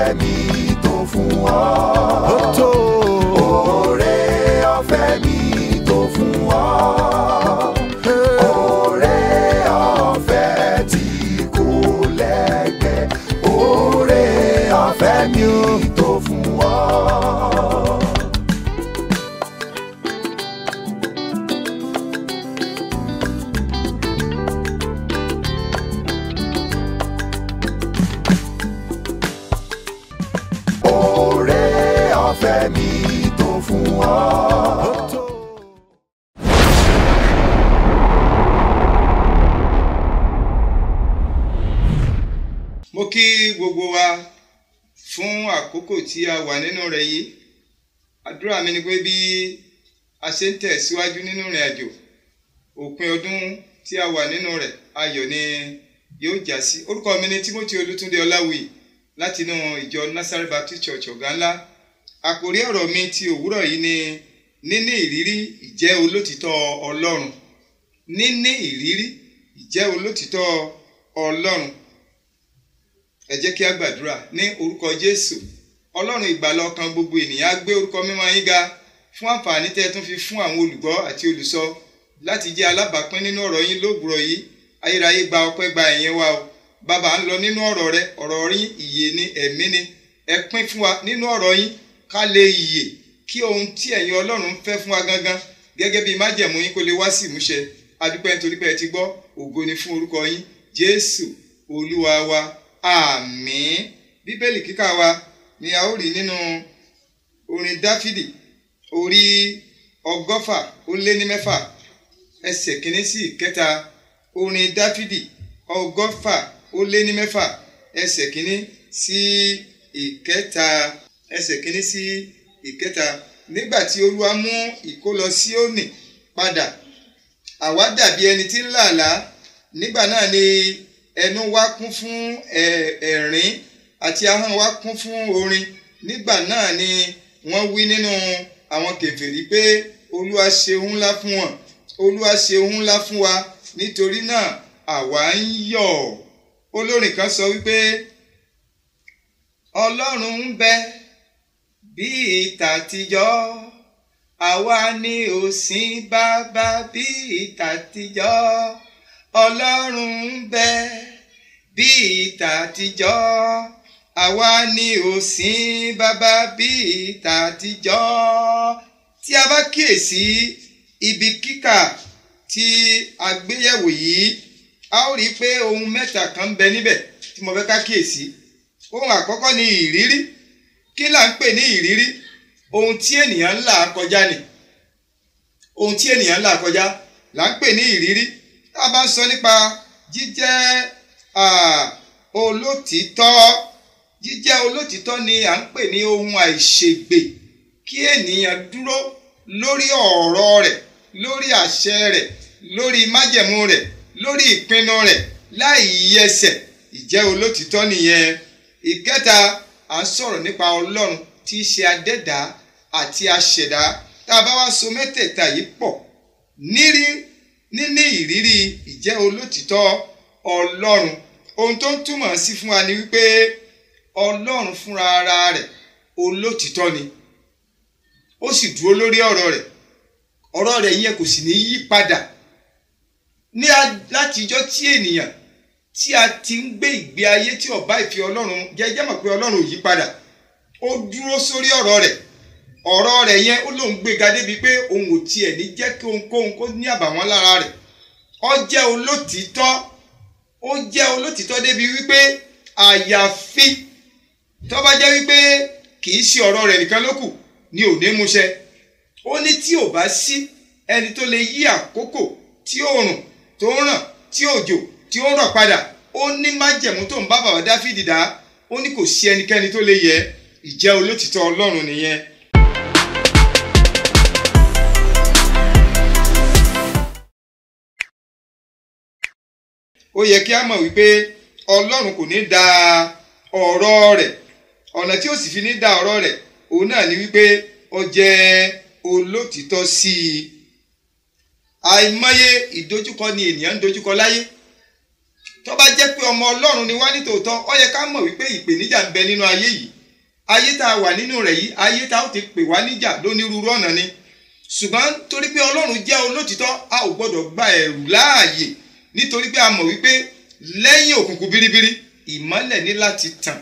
ọ̀fẹ́ mi tó fún ọ. ó tó Oore ọ̀fẹ́ mi tó fún ọ. Oore ọ̀fẹ́ tí kò lẹ́gbẹ́. Oore ọ̀fẹ́ mi tó fún ọ. Oore ọ̀fẹ́ mi tó fún ọ. ó tó. mo kí gbogbo wa fún àkókò tí a wà nínú rẹ̀ yìí àdúrà mi ni pé bí a ṣe ń tẹ̀síwájú nínú ìrìn àjò òpin ọdún tí a wà nínú rẹ̀ ayọ̀ ni yóò já sí orúkọ mi ni Timothy Olútúndé Ọláwuyì láti inú ìjọ Nazareth Baptist Church ọ̀gá ńlá àkòrí ọ̀rọ̀ mi ti òwúrọ̀ yìí ni níní ìrírí ìjẹ́ olótìtọ́ Ọlọ́run níní ìrírí ìjẹ́ olótìtọ́ Ọlọ́run ẹ jẹ́ kí a gbàdúrà ní orúkọ jésù ọlọ́run ìgbàlà ọkàn gbogbo ènìyàn á gbé orúkọ mímọ́ yín ga fún àǹfààní tẹ́ ẹ tún fi fún àwọn olùgbọ́ àti olùsọ láti jẹ́ alábàápín nínú ọ̀rọ̀ yín lóògùrọ̀ yìí ayérayé gba ọpẹ́ gba ẹ̀yẹ wa o bàbá ń lọ nínú ọ̀rọ̀ rẹ ọ̀rọ̀ yín ìyè ni ẹ̀mí ni ẹ pín fún wa nínú ọ̀rọ̀ yín ká lè yè kí ohun tí ẹ̀yin ọlọ́run ń fẹ́ fún wa gangan gẹ́gẹ́ bí májẹ̀mú yín kó lè wá sí ìmúṣẹ adúpẹ́ nítorí pé ẹ ti gbọ́ ògo ni fún orúkọ yín jésù olúwa wa àmín bíbélì kíkà wa ni a ó rí nínú orin dáfídì orí ọgọ́fà ó lé ní mẹ́fà ẹsẹ̀ kìíní sí ìkẹta orin dáfídì ọgọ́fà ó lé ní mẹ́fà ẹsẹ̀ kìíní sí ìkẹta ẹsẹ̀ kìíní sí ìkẹta nígbà tí olúwa mú ìkólọ Síónì padà àwa dàbí ẹni tí ń làálàá nígbà náà ni ẹnu wa kún fún ẹ- ẹ̀rín àti ahọ́n wa kún fún orin nígbà náà ni wọ́n wí nínú àwọn kèfèrí pé olúwa ṣeun ńlá fún wọn olúwa ṣeun ńlá fún wa nítorí náà àwa ń yọ̀ olórin kan sọ wípé ọlọ́run ń bẹ bíi tàtijọ́ àwa ni òsín bàbá bíi tàtijọ́ ọlọ́run ń bẹ bíi tàtijọ́ àwa ni òsín bàbá bíi tàtijọ́ tí a bá kíyèsí ibi kíkà tí a gbéyẹ̀wò yìí a ó rí i pé ohun mẹ́ta kan ń bẹ níbẹ̀ tí mo fẹ́ ká kíyèsí ohun àkọ́kọ́ ni ìrírí kí là ń pè ní ìrírí ohun tí ènìyàn ń là kọjá ni ohun tí ènìyàn ń là kọjá là ń pè ní ìrírí tá a bá ń sọ nípa jíjẹ́ ah, olótìítọ́ jíjẹ́ olótìítọ́ ni à ń pè ní ohun àìṣègbè kí ènìyàn dúró lórí ọ̀rọ̀ rẹ̀ lórí àṣẹ rẹ̀ lórí májẹ̀mú rẹ̀ lórí ìpinnu rẹ̀ láì yẹsẹ̀ ìjẹ́ olótìítọ́ nìyẹn ìkẹta à ń sọ̀rọ̀ nípa ọlọ́run tí í ṣe adẹ́dá àti aṣẹ̀dá tá a bá wá so mẹ́tẹ̀ẹ̀ta yìí pọ̀ nírí níní ìrírí ìjẹ́ olótìítọ́ ọlọ́run ohun tó ń túmọ̀ sí fún wa ni wípé ọlọ́run fúnra ara rẹ̀ olótìítọ́ ni ó sì dúró lórí ọ̀rọ̀ rẹ̀ ọ̀rọ̀ rẹ̀ yẹn kò sì ní yí padà ní a- látijọ́ tí ènìyàn tí a ti ń gbé ìgbé ayé tí ó bá ìfẹ́ ọlọ́run jẹ́jẹ́ mọ̀ pé ọlọ́run ò yí padà ó dúró sórí ọ̀rọ̀ rẹ̀ ọ̀rọ̀ rẹ̀ yẹn ó lóun gbéga débi pé òun ò tiẹ̀ ní jẹ́ kí ohunkóhun kó ní àbàwọ́n lára rẹ̀ ó jẹ́ olótìítọ́ ó jẹ́ olótìítọ́ débi wípé àyàfi tó bá jẹ́ wípé kì í ṣe ọ̀rọ̀ rẹ̀ nìkan ló kù ni ò ní múṣẹ ó ní tí ò bá sí ẹni tó lè yí àkókò tí òòrùn tó ń ràn tí òjò tí ó ń rọ̀ padà ó ní májẹ̀mú tó ń bá bàbá dáfídì dá ó ní kò sí ẹnikẹ́ni tó lè yẹ ìjẹ́ olótìtọ́ ọlọ́run nìyẹn. ó yẹ kí a mọ̀ wípé ọlọ́run kò ní da ọ̀rọ̀ rẹ̀ ọ̀nà tí ó sì fi ní da ọ̀rọ̀ rẹ̀ òun náà ni wípé ó jẹ́ olótìtọ́ sí i àìmọye ìdojúkọ ni ènìyàn ń dojúkọ láyé tó bá jẹ́ pé ọmọ ọlọ́run ni wá nítòótọ́ ó yẹ ká mọ̀ wípé ìpèníjà ń bẹ nínú ayé yìí ayé tá a wà nínú rẹ̀ yìí ayé tá a ó ti pè wá níjà lónírúurú ọ̀nà ni ṣùgbọ́n torí pé ọlọ́run jẹ́ olótìtọ́ a ò gbọ́dọ̀ gba ẹ̀rù láàyè nítorí pé a mọ̀ wípé lẹ́yìn òkùnkùn biribiri ìmọ́lẹ̀ ní láti tàn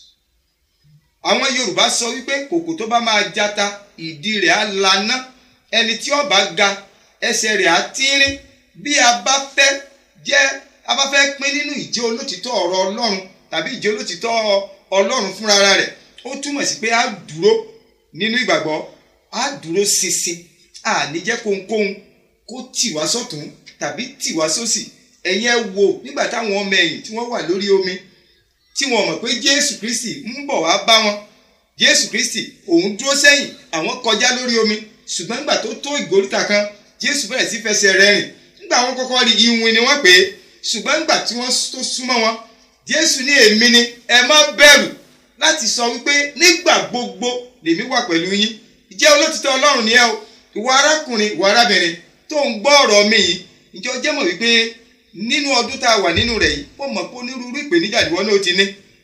àwọn yorùbá sọ wípé kòkò tó bá máa jata ìdí rẹ̀ á laná ẹni tí ó bá ga ẹsẹ̀ rẹ̀ á tínrín bí a bá fẹ́ jẹ́ a bá fẹ́ pín nínú ìjẹ́ olótìtọ́ ọ̀rọ̀ ọlọ́run tàbí ìjẹ́ olótìtọ́ ọlọ́run fúnra rẹ̀ ó túmọ̀ sí pé a dúró nínú ìgbàgbọ́ a dúró ṣinṣin a ní jẹ́ kóhunkóhun kó tì wá sọ́tún tàbí tì wá sósì ẹ̀yin ẹ wò nígbà táwọn ọmọ ẹ̀yìn tí wọ́n wà lórí omi tí wọ́n mọ̀ pé jésù kristi ń bọ̀ wá bá wọn jésù kristi òun dúró sẹ́yìn àwọn kọjá lórí omi ṣùgbọ́n nígbà tó tó ìgòríta kan jésù bẹ̀rẹ̀ sí fẹsẹ̀ rẹ̀ rìn nígbà wọn kọ́kọ́ rí iwin ni wọ́n pè é ṣùgbọ́n nígbà tí wọ́n tó súnmọ́ wọn jésù ní èmi ni ẹ má bẹ̀rù láti sọ wípé nígbà gbogbo lèmi wà pẹ̀lú yín ìjẹ́ olótìtọ́ ọlọ́run ni ẹ o ìwọ arákùnrin ìwọ arábìnrin tó ń gbọ́ ọ̀rọ̀ mi yìí ìjọ jẹ́ mọ̀ wípé nínú ọdún tá a wà nínú rẹ̀ yìí ó mọ̀ pé onírúurú ìpèníjà ìwọ náà ti ní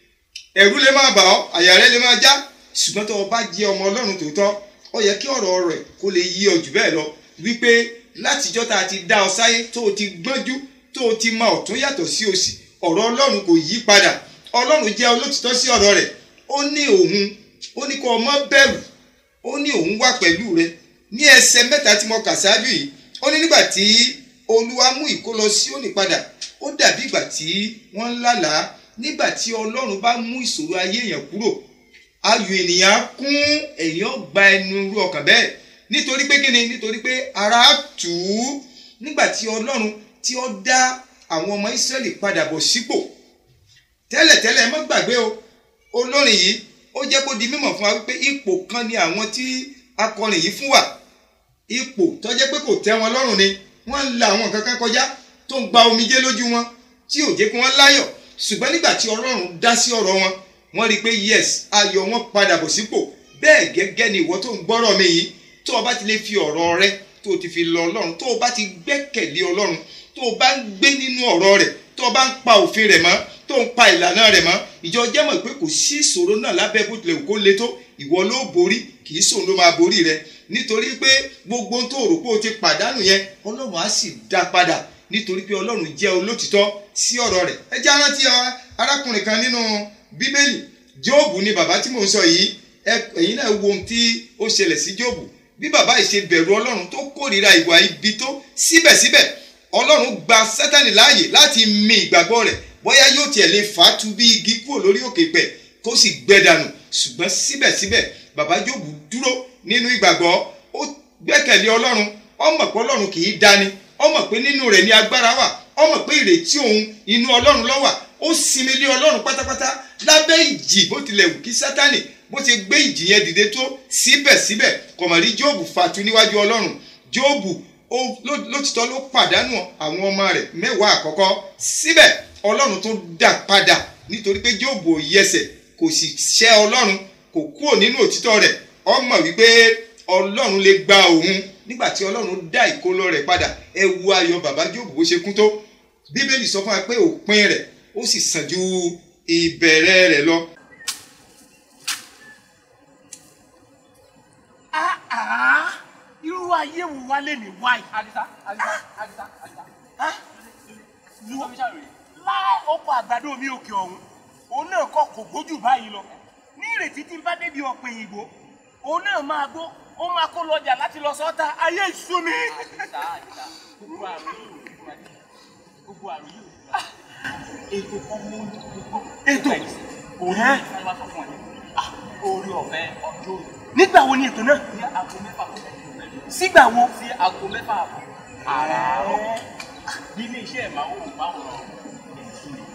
ẹ̀rú lè máa bà ọ́ àyà rẹ lè máa já ṣùgbọ́n tó o bá jẹ́ ọmọ ọlọ́run tòótọ́ ó yẹ kí ọ̀rọ̀ rẹ̀ kó lè yí ọ jù bẹ́ẹ̀ lọ wípé látijọ́ tá a ti dá ọ sáyé tó o ti gbọ́njú tó o ti mọ ọ̀tún yàtọ̀ sí òsì ọ̀rọ̀ ọlọ́run kò yí padà ọlọ́run jẹ́ olótìtọ́ sí ọ̀rọ̀ rẹ̀ ó ní òun ó ní kó o má bẹ̀rù ó ní òun wà pẹ̀lú rẹ ní ẹsẹ̀ mẹ́ta tí mo kà ṣáájú yìí ó ní nígbà tí olúwa mú ìkólọ Síónì padà ó dàbí ìgbà tí wọ́n ń lálàá nígbà tí ọlọ́run bá mú ìṣòro ayé èèyàn kúrò ayọ̀ ènìyàn á kún èèyàn gba ẹnu irú ọkàn bẹ́ẹ̀ nítorí pé kíni nítorí pé ara á tù ú nígbà tí ọlọ́run tí ó dá àwọn ọmọ Ísírẹ́lì padà bọ̀ sípò tẹ́lẹ̀tẹ́lẹ̀ ẹ má gbàgbé o olórin yìí ó jẹ́ kó di mímọ̀ fún wa wípé ipò kan ni àwọn tí akọrin yìí fún wa ipò tó jẹ́ pé kò tẹ́ wọn lọ́rùn ni wọ́n ń la àwọn nǹkan kan kọjá tó ń gba omijé lójú wọn tí ò jẹ́ kí wọ́n láyọ̀ ṣùgbọ́n nígbà tí ọlọ́run dá sí ọ̀rọ̀ wọn wọ́n rí i pé yes ayọ̀ wọn padà bọ̀ sípò bẹ́ẹ̀ gẹ́gẹ́ ni ìwọ tó ń gbọ́rọ̀ mi yìí tó o bá ti lè fi ọ̀rọ̀ rẹ tó o ti fi lọ ọlọ́run tó o bá ti gbẹ́kẹ̀lé ọlọ́run tó o bá ń gbé nínú ọ̀rọ̀ rẹ̀ tó o bá ń pa òfin rẹ̀ mọ́ tó ń pa ìlànà rẹ̀ mọ́ ìjọ jẹ́ mọ̀ pé kò sí ìṣòro náà lábẹ́ bó tilẹ̀ kó le tó ìwọ ló borí kì í sòun ló máa borí rẹ nítorí pé gbogbo tó rò pé o ti pàdánù yẹn ọlọ́run á sì dá padà nítorí pé ọlọ́run jẹ́ olótìtọ́ sí ọ̀rọ̀ rẹ̀ ẹ jẹ́ arántí arákùnrin kan nínú bíbélì jóòbù ni bàbá tí mò ń sọ yìí ẹ̀yin náà wo ohun tí ó ṣẹlẹ̀ sí jóòbù bí bàbá yìí ṣe bẹ̀rù ọlọ́run tó kórìíra ìwà ibi tó síbẹ̀síbẹ̀ ọlọ́run gba sátánì láàyè láti mi ìgbàgbọ́ rẹ̀ bóyá yóò tiẹ̀ lè fà á tu bí igi kúrò lórí òkè pẹ̀ kó sì gbẹ dànù ṣùgbọ́n síbẹ̀síbẹ̀ bàbá jóòbù dúró nínú ìgbàgbọ́ ó gbẹ́kẹ̀lé ọlọ́run ó mọ̀ pé ọlọ́run kì í dani ó mọ̀ pé nínú rẹ̀ ni agbára wà ó mọ̀ pé ìrètí òun inú ọlọ́run ló wà ó sinmi lé ọlọ́run pátápátá lábẹ́ ìjì bó tilẹ̀ wù kí sátánì bó ti gbé ìjì yẹn dìde tó síbẹ̀síbẹ̀ kò mà rí jóòbù fatu níwájú ọlọ́run jóòbù lótìtọ́ ló pàdánù àwọn ọmọ rẹ̀ mẹ́wàá àkọ́kọ́ síbẹ̀ ọlọ́run tó dá padà nítorí pé jóòbù ò yẹsẹ̀ kò sì ṣẹ́ ọlọ́run kò kúrò nínú òtítọ́ rẹ̀ ó mọ̀ wípé ọlọ́run lè gba òun nígbà tí ọlọ́run dá ìkólọ rẹ̀ padà ẹ wo ayọ̀ bàbá jóòbù bó ṣe kún tó bíbélì sọ fún wa pé òpin rẹ̀ ó sì sàn ju ìbẹ̀rẹ̀ rẹ̀ lọ. irú ayé wo wá lè ní wáyé. Adisa, Adisa, Adisa, Adisa. lu Kọ́míṣà rèé. láì oko àgbàdo mi òkè ọ̀hún òun náà kọ́ kò gbójú báyìí lọ ní ìrètí tí n bá débi ọ̀pẹ òyìnbó òun náà máa gbó ó máa kó lọ́jà láti lọ sọ́ta ayé ìṣú mi. Adisa, Adisa. Gbogbo àrùn yìí ò ní wá dé. Gbogbo àrùn yìí ò ní wá dé. Ètò kan mú gbogbo. Ètò? Òun Ẹ́? ni wọ́n sọ fún ọ ní. Orí ọ̀fẹ́ ọjọ́ òní. nígbà wo ni ètò náà Ní aago mẹ́fà kó lẹ́yìn òmẹ́lẹ̀. sígbà wo. Sí aago mẹ́fà àbọ̀. Àràárọ̀. Bí ilé iṣẹ́ ìmáwó máwòrán èsì ni.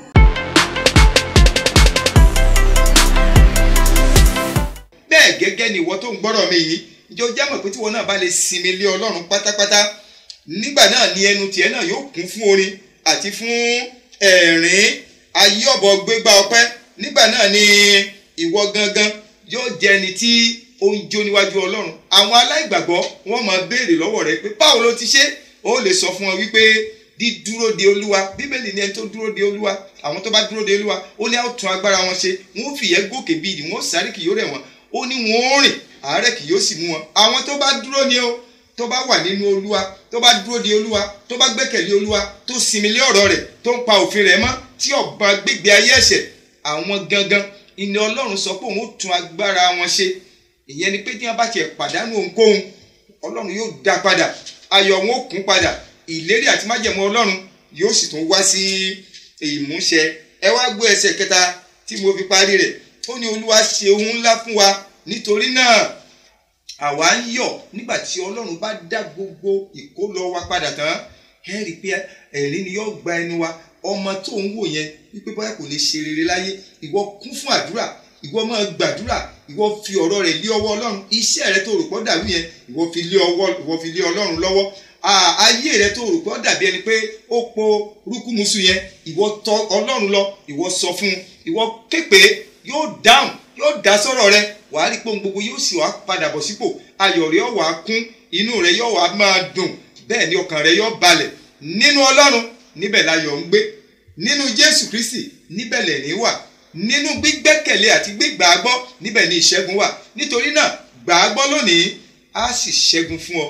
bẹ́ẹ̀ gẹ́gẹ́ ni ìwọ tó ń gbọ́rọ̀ mi yìí ìjọ jámọ̀ pé tí wọn náà bá lè sinmi lé ọlọ́run pátápátá nígbà náà ni ẹnu tiẹ̀ náà yóò kún fún orin àti fún ẹ̀rín ayé ọ̀bọ gbégbá ọpẹ́ nígbà náà ni ìwọ gangan yóò jẹ́ ẹni tí ó ń jó níwájú ọlọ́run àwọn aláìgbàgbọ́ wọ́n máa béèrè lọ́wọ́ rẹ pé báwo ló ti ṣe ó lè sọ fún wọn wípé dídúró de olúwa bíbélì ni ẹni tó dúró de olúwa àwọn tó bá dúró de olúwa ó ní àwọn tún agbára wọn ṣe wọn ó fìyẹ́ gòkè bíi ìdí wọn ó sáré kì yóò rẹ̀ wọ́n ó ní wọn ó rìn àárẹ̀ kì yóò sì mú wọn àwọn tó bá dúró ni o tó bá wà nínú olúwa tó bá dúró de olúwa tó bá gbẹ́kẹ̀lé olúwa tó sinmi lé ọ̀rọ̀ rẹ̀ tó ń pa òfin rẹ̀ mọ́ tí ọba gbégbé ayé ẹ̀ṣẹ̀ àwọn gangan ìní ọlọ́run sọ pé òun ó tún agbára wọn ṣe ìyẹn ni pé tí wọ́n bá tiẹ̀ pàdánù ohunkóhun ọlọ́run yóò dá padà ayọ̀ wọn ó kún padà ìlérí àti májẹ̀mú ọlọ́run yóò sì tún wá sí ìmúṣẹ ẹ wá gbọ́ ẹsẹ̀ kẹta tí mo fi parí rẹ̀ ó ní olúwa ṣe ohun ńlá fún wa nítorí náà àwa ń yọ̀ nígbà tí ọlọ́run bá dá gbogbo ìkólọ wa padà tán ẹ rí i pé ẹ̀rín ni yóò gba ẹnu wa ọmọ tó ń wò yẹn wípé bóyá kò lè ṣe rere láyé ìwọ kún fún àdúrà ìwọ máa gbàdúrà ìwọ fi ọ̀rọ̀ rẹ̀ lé ọwọ́ ọlọ́run iṣẹ́ rẹ tó rò pọ̀ dàrú yẹn ìwọ fi lé ọwọ́ ìwọ fi lé ọlọ́run lọ́wọ́ ayé rẹ tó rò pọ̀ dàbí ẹni pé ó po rúkúmuṣu yẹn ìwọ tọ̀ ọlọ́run lọ ìwọ sọ fún un ìwọ képe yóò dáhùn yóò dá sọ̀rọ̀ rẹ wàá rí pé ohun gbogbo yóò sì wá padà bọ̀ sípò ayọ̀ rẹ yóò wá kún inú rẹ yóò wá máa dùn bẹ́ẹ̀ ni ọkàn rẹ yóò balẹ̀ nínú ọlọ́run níbẹ̀ láyọ̀ ń gbé nínú jésù kristi níbẹ̀ lẹ̀rín wà nínú gbígbẹ́kẹ̀lé àti gbígbàgbọ́ níbẹ̀ ni ìṣẹ́gun wà nítorí náà gbàgbọ́ lónìí á sì ṣẹ́gun fún ọ.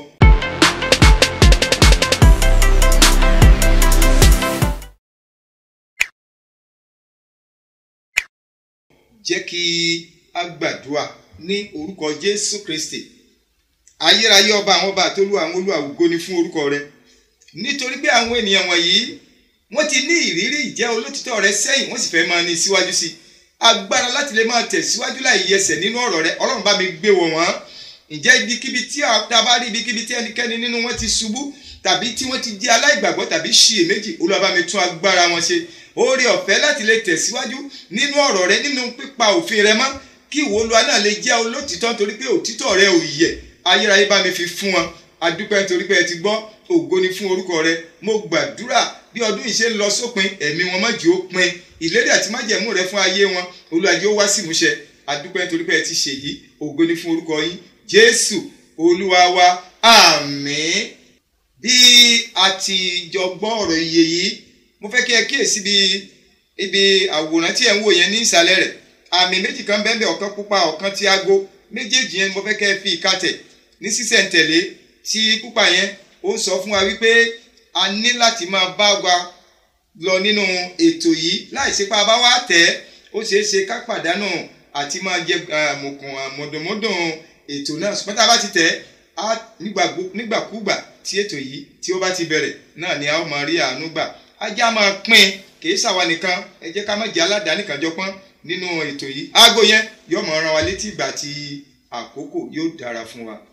jẹ́ kí a gbàdúrà ní orúkọ jésù kristi ayérayé ọba àwọn ọba àtolú àwọn olúwàwùgó ni fún orúkọ rẹ nítorí pé àwọn ènìyàn wọ̀nyí wọ́n ti ní ìrírí ìjẹ́ olótìtọ́ rẹ sẹ́yìn wọ́n sì fẹ́ máa ní síwájú sí i agbára láti lè máa tẹ̀síwájú láì yẹsẹ̀ nínú ọ̀rọ̀ rẹ ọlọ́run bá mi gbé wọ̀ wọ́n ǹjẹ́ ibikíbi tí a bá rí ibikíbi tí ẹnikẹ́ni nínú wọn ti ṣubú tàbí tí wọ́n ti di aláìgbàgbọ́ tàbí ṣiyèméjì olúwa bá mi tún agbára wọn ṣe oore ọ̀fẹ́ láti lè tẹ̀síwájú nínú ọ̀rọ̀ rẹ nínú pípa òfin rẹ mọ́ kí ìwọ olúwa náà lè jẹ́ olótìtọ́ nítorí pé òtítọ́ rẹ ò yẹ̀ ayérayé bá mi fi fún wọn adúpẹ́ nítorí pé ẹ ti gbọ́ ògo ni fún orúkọ rẹ mo gbàdúrà bí ọdún yìí ṣe ń lọ sópin ẹ̀mí wọn má jẹ́ ó pin ìlérí àti májẹ̀mú rẹ fún ayé wọn olúwa jẹ́ ó wá sí ìmúṣẹ adúpẹ́ nítorí pé ẹ ti ṣèyí ògo ni fún orúkọ yín jésù olúwa wa àmín bí a ti jọ gbọ́ ọ̀rọ̀ iye yìí mo fẹ́ kí ẹ kíyèsí bí ibi àwòrán tí ẹ ń wò yẹn ní ìsàlẹ̀ rẹ̀ àmì méjì kan bẹ́ẹ̀ bẹ́ẹ̀ ọ̀kan pupa ọ̀kan ti aago méjèèjì yẹn mo fẹ́ kẹ́ ẹ fi ìkatẹ̀ ní sísẹ̀ntẹ̀lé tí pupa yẹn ó sọ fún wa wípé a ní láti máa bá wa lọ nínú ètò yìí láì ṣe pé a bá wá tẹ̀ ẹ́ ó ṣeé ṣe ká pàdánù àti máa jẹ mọ̀kàn mọ̀dùnmọ́dùn ètò náà ṣùgbọ́n tá a bá ti tẹ̀ ẹ́ nígbàkúgbà tí ètò yìí tí ó bá ti bẹ̀rẹ̀ náà ni a ó máa rí àánú gbà ajá máa pín kì í ṣàwa nìkan ẹ jẹ́ ká má jẹ́ aládàáni kan jọ pọ́n nínú ètò yìí aago yẹn yóò máa rán wa létí ìgbà tí àkókò yóò dára fún wa